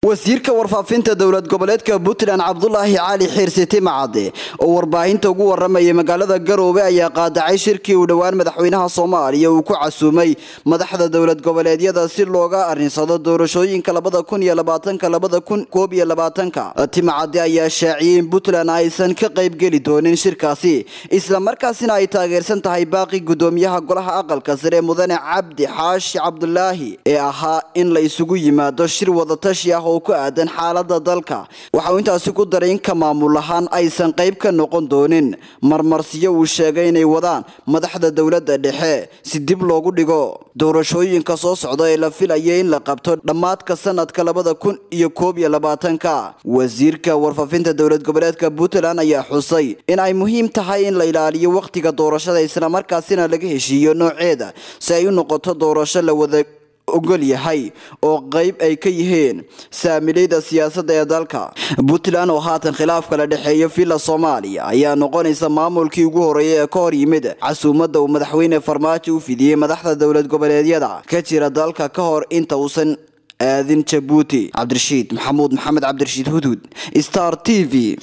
wasiirka warfaafinta dowlad goboleedka puntland cabdulaahi cali xiirsiti macade oo warbaahinta ugu waramayay magaalada garoobe ayaa qaadacay shirkii uu dhowaan madaxweynaha soomaaliya uu ku casuumay madaxda dowlad goboleedyada si looga arinsado doorashooyinka labada kun iyo labaatanka labada kun koob iyo labaatanka timacade ayaa shaaciyey in puntland aysan ka qaybgeli doonin shirkaasi islamarkaasina ay taageersan tahay baaqi gudoomiyaha golaha aqalka sare mudane cabdi xaashi cabdulaahi ee ahaa in la isugu yimaado shir wadatashi ah oo ku aadan xaalada dalka waxa uu intaasi ku daray in ka maamul ahaan aysan qayb ka noqon doonin marmarsiyo uu sheegay inay wadaan madaxda dowladda dhexe si dib loogu dhigo doorashooyinka soo socda ee la filaya in la qabto dhammaadka sanadka labada kun iyo koob iyo labaatanka wasiirka warfaafinta dowlad goboleedka puntland ayaa xusay in ay muhiim tahay in la ilaaliyo wakhtiga doorashada islamarkaasina laga heshiiyo nooceeda si ay u noqoto doorasho la wada ogol yahay oo qayb ay ka yihiin saamilayda siyaasadda ee dalka puntland oo haatan khilaaf kala dhexeeya villa soomaaliya ayaa noqonaysa maamulkii ugu horeeya ee ka hor yimid casuumadda uu madaxweyne farmaajo u fidiyey madaxda dowlad goboleedyada ka jira dalka ka hor inta uusan aadin jabuuti cabdirashiid maxamuud maxamed cabdirashiid hudhud star t v